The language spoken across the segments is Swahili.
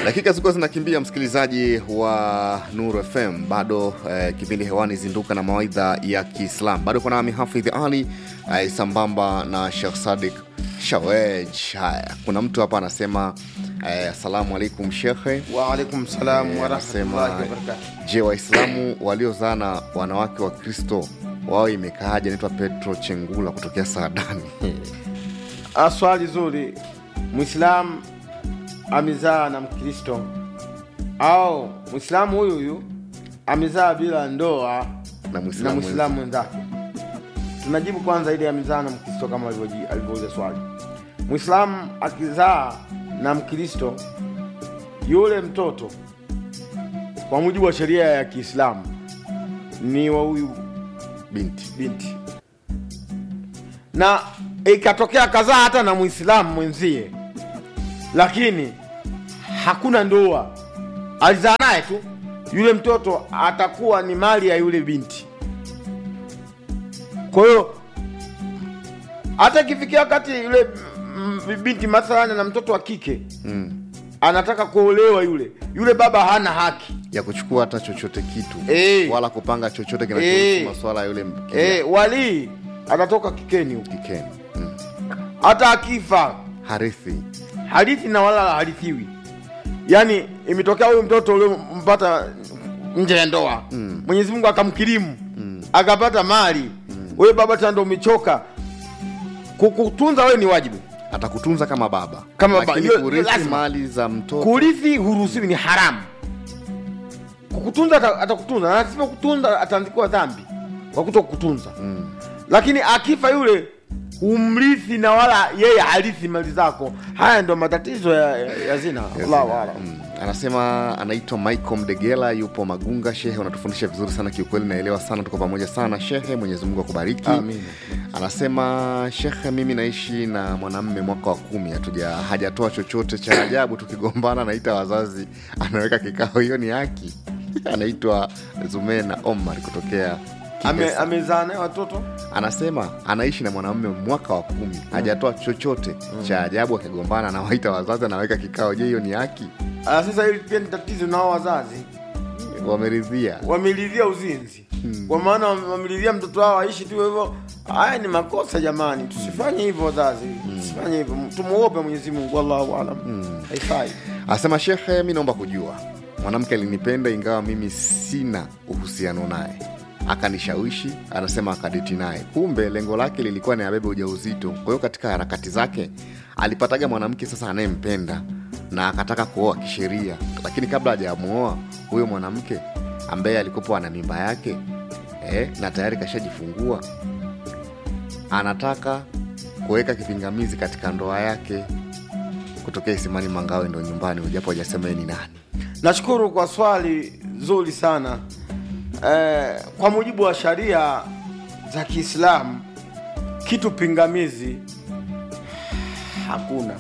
Dakika zilikuwa zinakimbia, msikilizaji wa Nuru FM, bado eh, kipindi hewani zinduka na mawaidha ya Kiislam. Bado kuna nami Hafidh Ali eh, sambamba na Sheikh Sadik Shawej. Haya, kuna mtu hapa anasema eh, asalamu alaikum shekhe. Waalaikum salam Eh, warahmatullahi anasema wabarakatuh. je, Waislamu waliozaa na wanawake wa Kristo wao imekaaje? Naitwa Petro Chengula kutokea Saadani. Ah, Swali zuri. Mwislamu amezaa na Mkristo au Mwislamu huyu huyu amezaa bila ndoa na na Mwislamu Mwislamu mwenzake? Tunajibu kwanza ile amezaa na Mkristo kama alivyoji- alivyouliza swali. Mwislamu akizaa na Mkristo, yule mtoto kwa mujibu wa sheria ya Kiislamu ni wa huyu binti binti na ikatokea kazaa hata na mwislamu mwenzie lakini hakuna ndoa alizaa naye tu yule mtoto atakuwa ni mali ya yule binti kwa hiyo hata ikifikia wakati yule mm, binti mathalani na mtoto wa kike mm. anataka kuolewa yule yule baba hana haki ya kuchukua hata chochote kitu Eh. wala kupanga chochote kinachohusu Eh. maswala ya yule e, walii atatoka kikeni huko kikeni mm. hata akifa harithi hadithi na wala harithiwi yaani imetokea huyu mtoto uliompata nje ya ndoa mm. mwenyezi mungu akamkirimu mm. akapata mali mm. wewe baba tando umechoka kukutunza wewe ni wajibu atakutunza kama baba Kama baba, lakini hiyo- kurithi lazima. mali za mtoto kurithi huruhusiwi ni haramu kukutunza ata- atakutunza na asipo kutunza ataandikiwa dhambi kwa kuto kukutunza mm. lakini akifa yule humrithi na wala yeye harithi mali zako haya ndo matatizo ya, ya, ya zina Allahu a'lam. Mm. anasema anaitwa michael mdegela yupo magunga shehe unatufundisha vizuri sana kiukweli naelewa sana tuko pamoja sana shehe mwenyezi mungu akubariki Amin. anasema shekhe mimi naishi na mwanamme mwaka wa kumi hatuja hajatoa chochote cha ajabu tukigombana anaita wazazi anaweka kikao hiyo ni haki anaitwa zumena omar kutokea Ame- Kihesa. amezaa naye watoto anasema anaishi na mwanamume mwaka wa kumi hajatoa chochote cha ajabu akigombana anawaita wazazi anaweka kikao je hiyo ni haki Ah, sasa hili pia ni tatizo nao wazazi wameridhia wamelidhia uzinzi kwa maana wame- wamelidhia mtoto wao aishi tu hivyo haya ni makosa jamani tusifanye hivyo wazazi tusifanye hivyo tumuope mwenyezi mungu wallahu alam haifai anasema shekhe mi naomba kujua mwanamke alinipenda ingawa mimi sina uhusiano naye akanishawishi anasema akadeti naye kumbe lengo lake lilikuwa ni abebe ujauzito kwa hiyo katika harakati zake alipataga mwanamke sasa anayempenda na akataka kuoa kisheria lakini kabla hajamuoa huyo mwanamke ambaye alikopo ana mimba yake eh, na tayari kashajifungua anataka kuweka kipingamizi katika ndoa yake kutokea Isimani Mangawe ndo nyumbani, ujapo hajasema yeye ni nani. nashukuru kwa swali zuri sana eh, kwa mujibu wa sharia za kiislamu kitu pingamizi hakuna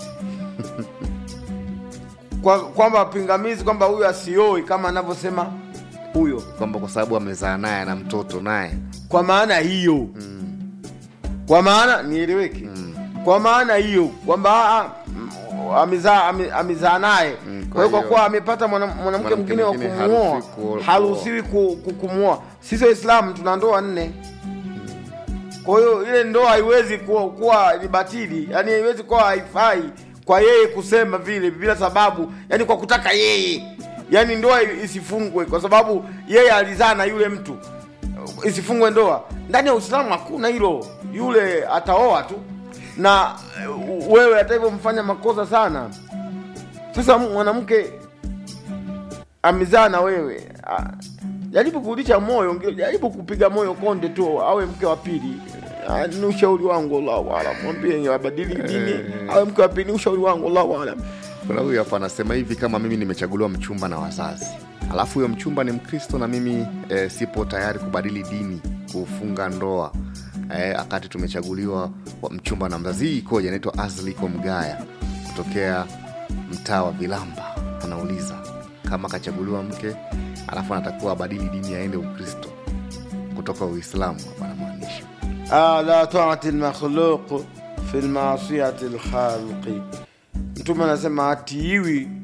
kwa kwamba pingamizi kwamba huyu asioi kama anavyosema huyo kwamba kwa sababu amezaa naye na mtoto naye kwa maana hiyo mm. kwa maana nieleweke mm. kwa maana hiyo kwamba ah, mm, amezaa ame- amezaa naye Mm, kwa kwa hiyo kwa hiyo- kuwa amepata mwana- mwanamke Mwanamke mwingine wa mwingine kumuoa haruhusiwi ku- haruhusiwi ku- ku- kumuoa sisi waislamu tuna ndoa nne kwa hiyo ile ndoa haiwezi kuwa, kuwa ni batili yani haiwezi kuwa haifai kwa yeye kusema vile bila sababu yani kwa kutaka yeye yani ndoa isifungwe kwa sababu yeye alizaa na yule mtu isifungwe ndoa ndani ya uislamu hakuna hilo yule ataoa tu na uh, wewe hata hivyo mfanya makosa sana sasa mwanamke amezaa na wewe ah, jaribu kurudisha moyo nge- jaribu kupiga moyo konde tu awe mke wa pili Ah, ni ushauri wangu allahu alam mwambie abadili dini awe mke wa pili ni ushauri wangu allahu alam kuna huyu hapa anasema hivi kama mimi nimechaguliwa mchumba na wazazi alafu huyo mchumba ni mkristo na mimi e, sipo tayari kubadili dini kufunga ndoa e, akati tumechaguliwa wa mchumba na mzazi hii ikoje anaitwa azliko mgaya kutokea mtaa wa vilamba anauliza kama akachaguliwa mke alafu anatakiwa abadili dini aende ukristo kutoka uislamu hapa anamaanisha Ah, la taati lmakhluq fi lmaasiyati lkhalqi mtume anasema atiiwi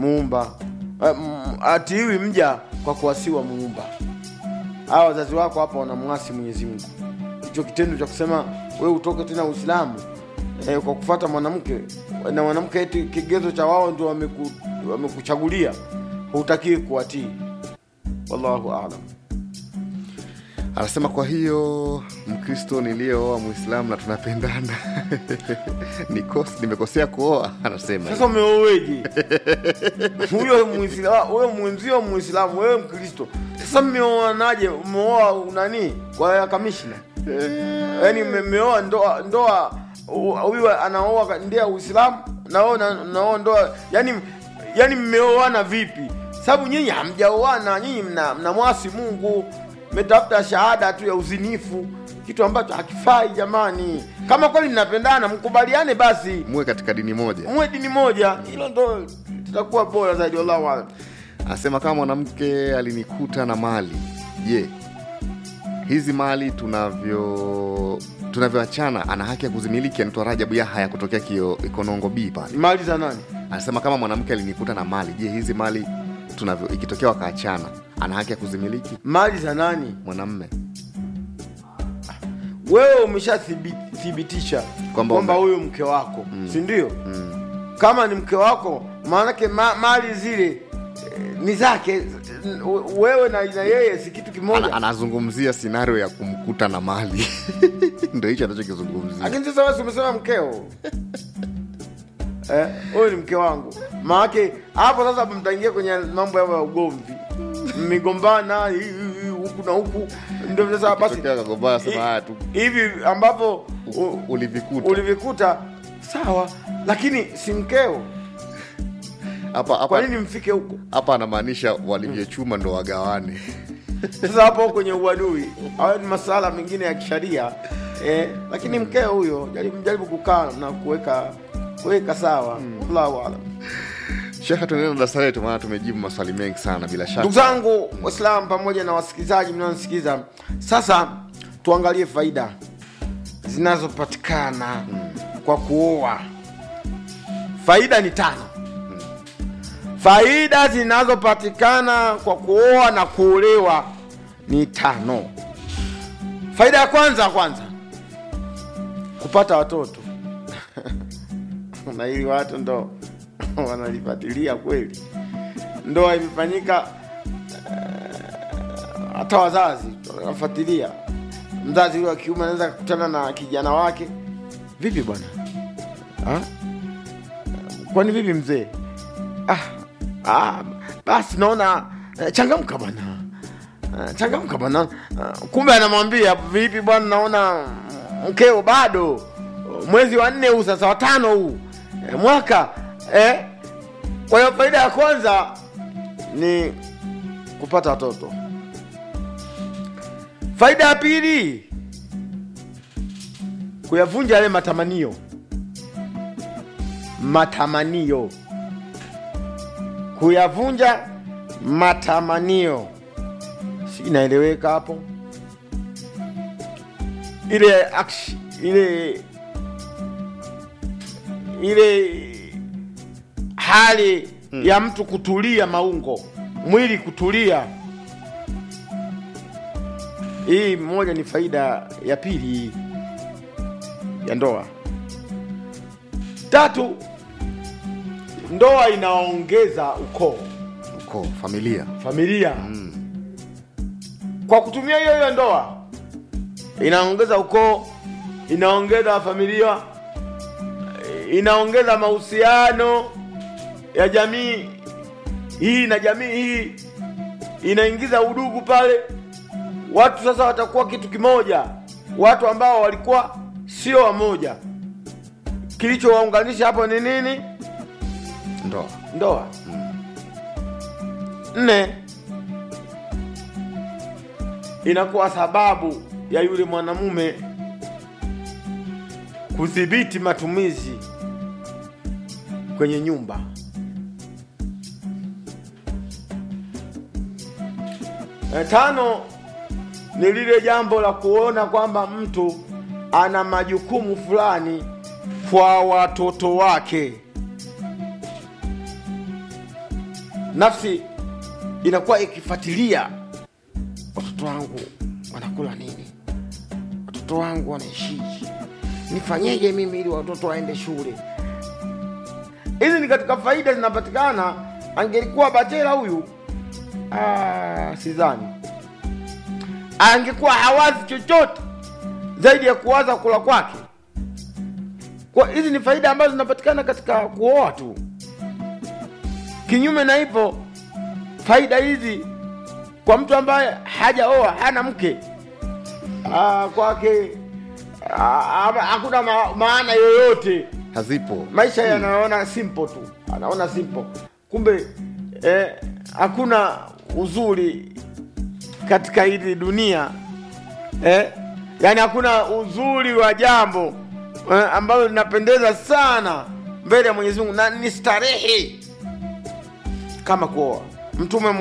muumba Eh, m- atiiwi mja kwa kuwasiwa muumba hawa wazazi wako hapa wanamwasi mwenyezi mungu hicho kitendo cha kusema wewe utoke tena uislamu eh, kwa kufata mwanamke na mwanamke eti kigezo cha wao ndio wameku, wamekuchagulia hutakiwi kuwatii wallahu alam anasema kwa hiyo mkristo niliyeoa mwislamu na tunapendana Nikos- nimekosea kuoa anasema sasa umeoweje huyo Muisla- huyo mwenzio muislamu wewe mkristo sasa mmeoanaje umeoa nani kwa ya kamishna yaani mme- mmeoa ndoa ndoa hu- huyu anaoa ndia uislamu na wewe una- unaoa ndoa yani yani mmeoana vipi sababu nyinyi hamjaoana nyinyi mna, mna mwasi mungu mmetafuta shahada tu ya uzinifu kitu ambacho hakifai jamani kama kweli mnapendana mkubaliane basi muwe katika dini moja muwe dini moja hilo ndo tutakuwa bora zaidi wallahu alam anasema kama mwanamke alinikuta na mali je hizi mali tunavyo tunavyoachana ana haki ya kuzimiliki anaitwa rajabu yahaya kutokea kio ikonongo b pale mali za nani anasema kama mwanamke alinikuta na mali je hizi mali tunavyo ikitokea wakaachana ana haki ya kuzimiliki mali za nani mwanamme wewe umeshathibitisha Kwamba kwamba ume- huyu mke wako mm. si ndio mm. kama ni mke wako maanake ma, mali zile eh, ni zake eh, wewe na, na yeye si kitu kimoja ana, anazungumzia sinario ya kumkuta na mali ndo hicho anachokizungumzia lakini sasa wewe si umesema mkeo eh, huyu ni mke wangu maanake hapo sasa mtaingia kwenye mambo yao ya ugomvi mmegombana hii, hii, hii, huku na huku ndio sasa basi Tokea kagombana, sema haya tu hivi ambapo u- ulivikuta ulivikuta sawa lakini si mkeo hapa kwa hapa nini mfike huko hapa anamaanisha walivyochuma ndo wagawane sasa hapo kwenye uadui hayo ni masala mengine ya kisharia eh, lakini mkeo huyo jaribu, jaribu kukaa na kuweka kuweka sawa wallahu alam shekhe tunaenda darasa letu maana tumejibu maswali mengi sana bila shaka ndugu zangu waislamu pamoja na wasikilizaji mnaonisikiza sasa tuangalie faida zinazopatikana kwa kuoa faida ni tano faida zinazopatikana kwa kuoa na kuolewa ni tano faida ya kwanza kwanza kupata watoto na hili watu ndo wanalifatilia kweli ndoa imefanyika hata wazazi wanafuatilia mzazi huyo wa kiume anaweza kukutana na kijana wake vipi bwana Ah? kwani vipi mzee ah, ah, basi naona eh, changamka bwana Ah, changamka bwana Ah, kumbe anamwambia vipi bwana naona mkeo bado mwezi wa nne huu sasa watano huu eh, mwaka eh? kwa hiyo faida ya kwanza ni kupata watoto faida ya pili kuyavunja yale matamanio matamanio kuyavunja matamanio si inaeleweka hapo ile action, ile ile hali hmm. ya mtu kutulia maungo mwili kutulia hii moja ni faida ya pili hii ya ndoa tatu ndoa inaongeza ukoo ukoo familia familia mm. kwa kutumia hiyo hiyo ndoa inaongeza ukoo inaongeza familia inaongeza mahusiano ya jamii hii na jamii hii inaingiza udugu pale watu sasa watakuwa kitu kimoja watu ambao walikuwa sio wamoja kilichowaunganisha hapo ni nini ndoa ndoa nne inakuwa sababu ya yule mwanamume kudhibiti matumizi kwenye nyumba e, tano ni lile jambo la kuona kwamba mtu ana majukumu fulani kwa watoto wake nafsi inakuwa ikifuatilia watoto wangu wanakula nini, watoto wangu wanaishiji, nifanyeje mimi ili watoto waende shule. Hizi ni katika faida zinapatikana. Angelikuwa bachela huyu, ah, sidhani angekuwa hawazi chochote zaidi ya kuwaza kula kwake. Kwa hizi ni faida ambazo zinapatikana katika kuoa tu. Kinyume na hivyo, faida hizi kwa mtu ambaye hajaoa hana mke ah, kwake ah, hakuna ma, maana yoyote hazipo maisha yanaona simple tu, anaona simple, kumbe eh, hakuna uzuri katika hili dunia eh, yani hakuna uzuri wa jambo eh, ambalo linapendeza sana mbele ya Mwenyezi Mungu na ni starehe kama kuoa. Mtume